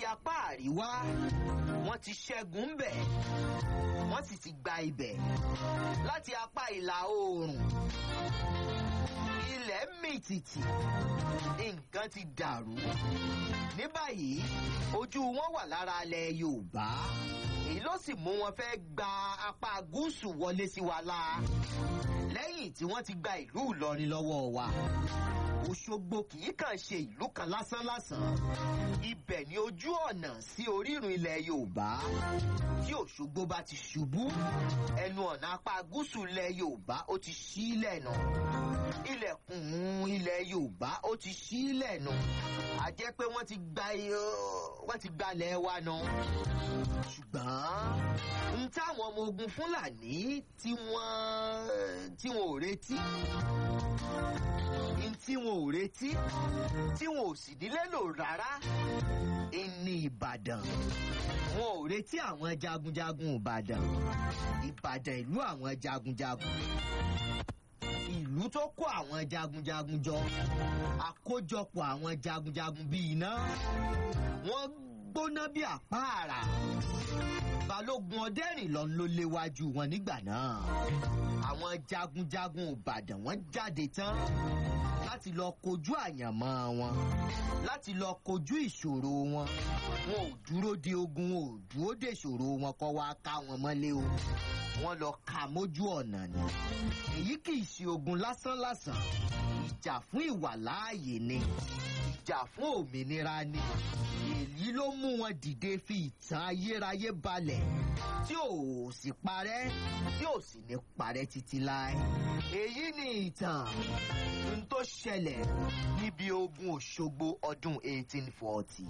apá àríwá wọ́n ti ṣẹ́gun ń bẹ̀ wọ́n sì ti gba ibẹ̀ láti apá ìlà oòrùn ilẹ̀ mìtìtì nǹkan ti dàrú ní báyìí ojú wọn wà lára alẹ́ yorùbá èyí ló sì mú wọn fẹ́ gba apá gúúsù wọlé sí wa la lẹ́yìn tí wọ́n ti gba ìlú ìlọrin lọ́wọ́ wa òṣogbo kì í kàn ṣe ìlú kan lásánlásán ibẹ̀ ni ojú ọ̀nà sí orírun ilẹ̀ yorùbá tí òṣogbo bá ti ṣubú ẹnu ọ̀nà apá gúúsù ilẹ̀ yorùbá ó ti ṣílẹ̀ nù ilẹ̀kùn ilẹ̀ yorùbá ó ti ṣílẹ̀ nù a jẹ́ pé wọ́n ti gba wọ́n ti gbalẹ̀ wa nù ṣùgbọ́n n táwọn ọmọ ogun fúlàní tí wọ́n tí wọn ò retí n tí wọn ò retí tí wọn ò sì nílé lò rárá ní ìbàdàn wọn ò retí àwọn jagunjagun ìbàdàn ìbàdàn ìlú àwọn jagunjagun ìlú tó kó àwọn jagunjagun jọ àkójọpọ̀ àwọn jagunjagun bíi iná wọ́n gbóná bí àpáàrà balógun ọdẹrìnlọ ló léwájú wọn nígbà náà àwọn jagunjagun ìbàdàn wọn jáde tán láti lọ kojú àyànmọ́ wọn láti lọ kojú ìṣòro wọn wọn ò dúró de ogun wọn ò dúró de ìṣòro wọn kọ́ wá ká wọn mọ́lé o wọn lọ ka mójú ọ̀nà ni èyí kì í ṣe ogun lásánlásán ìjà fún ìwàláàyè ni ìjà fún òmìnira ni èyí ló mú wọn dìde fi ìtàn ayérayé balẹ̀ tí ò sì parẹ́ tí ò sì ní parẹ́ títí láé èyí ni ìtàn n tó ṣẹlẹ̀ níbi ogun òṣogbo ọdún 1840.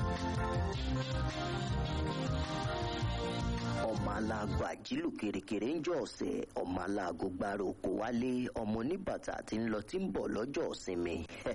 ọmọ aláàgọ àjílù kèrèkèrè ń jọ ọ̀sẹ̀ ọmọ aláàgọ gbára oko wálé ọmọ oníbàtà tí ń lọ tí ń bọ̀ lọ́jọ́ ìsinmi.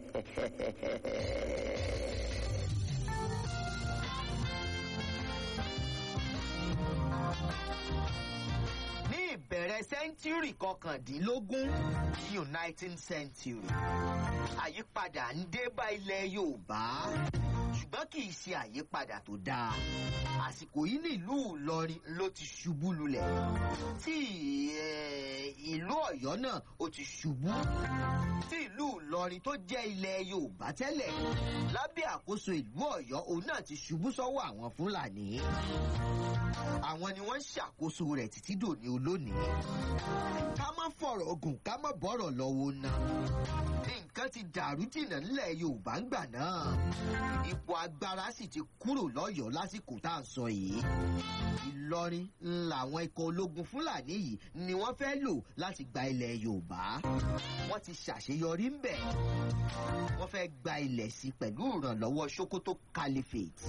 ní ìbẹ̀rẹ̀ sẹ́ńtúrì kọkàndínlógún united century àyípadà ń dé bá ilẹ̀ yorùbá ṣùgbọ́n kì í ṣe àyípadà tó dáa àsìkò yìí nílùú ìlọrin ló ti ṣubú lulẹ̀ tí ìlú ọ̀yọ́ náà ó ti ṣubú tí ìlú ìlọrin tó jẹ́ ilẹ̀ yorùbá tẹ́lẹ̀ lábẹ́ àkóso ìlú ọ̀yọ́ òun náà ti ṣubú sọ́wọ́ àwọn fúlàní àwọn ni wọ́n ń ṣàkóso rẹ̀ títí dòní olónìí ká má fọ̀rọ̀ ogun ká má bọ̀rọ̀ lọ́wọ́ náà nǹkan ti dàrú jìnnà nílẹ̀ yorùbá ń gbà náà ipò agbára sì ti kúrò lọ́yọ̀ọ́ lásìkò tá à ń sọ yìí ìlọrin làwọn ikọ̀ ológun fúlàní yìí ni wọ́n fẹ́ lò láti gba ilẹ̀ yorùbá wọ́n ti ṣàṣeyọrí ń bẹ̀ wọ́n fẹ́ gba ilẹ̀ sí pẹ̀lú ìrànlọ́wọ́ sokoto caliphate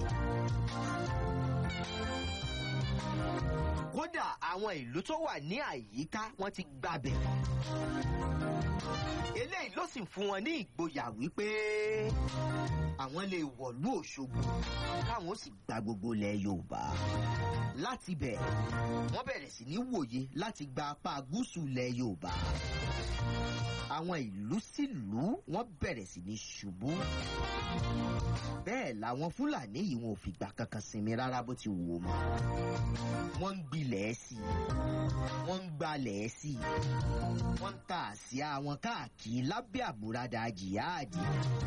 kódà àwọn ìlú tó wà ní àyíká wọn ti gbàbẹ̀. eléyìí ló sì fún wọn ní ìgboyà wípé àwọn lè wọ̀lú òṣogbo káwọn ó sì gba gbogbo ilẹ̀ yorùbá. láti bẹ̀ wọ́n bẹ̀rẹ̀ sí ní wòye láti gba apá gúúsù ilẹ̀ yorùbá. àwọn ìlú sílùú wọ́n bẹ̀rẹ̀ sí ní ṣubú. bẹ́ẹ̀ làwọn fúlàní yìí wọn ò fìgbà kankan sinmi rárá bó ti wù ú mọ́ wọ́n ń gbilẹ̀ sí i wọ́n ń gbalẹ̀ sí i wọ́n ń ta àsíá wọn káàkiri lábẹ́ àbúradà jihadi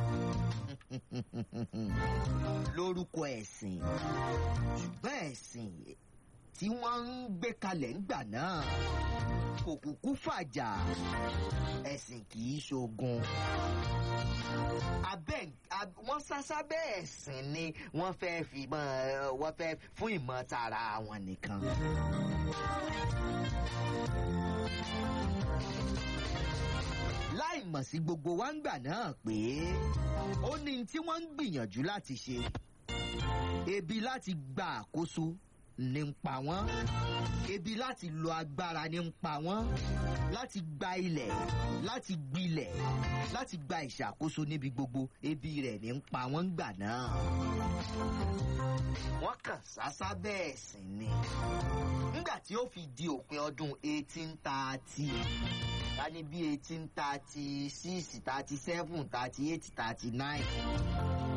lórúkọ ẹ̀sìn ṣùgbọ́n ẹ̀sìn tí wọ́n ń gbé kalẹ̀ ńgbà náà kò kúkú fàjà ẹ̀sìn kì í ṣogun abẹ́ wọ́n sásá bẹ́ẹ̀ ẹ̀sìn ni wọ́n fẹ́ fi mọ́ wọ́n fẹ́ fún ìmọ̀ tara wọn nìkan. láì mọ̀ sí gbogbo wa ń gbà náà pé ó ní tí wọ́n ń gbìyànjú láti ṣe ebi láti gba àkóso ní ń pa wọ́n ebi láti lo agbára ní ń pa wọ́n láti gba ilẹ̀ láti gbilẹ̀ láti gba ìṣàkóso níbi gbogbo ebi rẹ̀ ní ń pa wọ́n gbà náà. wọ́n kàn sásá bẹ́ẹ̀ sì ni nígbà tí ó fi di òpin ọdún eighteen thirty ká ní bí eighteen thirty six thirty seven thirty eight thirty nine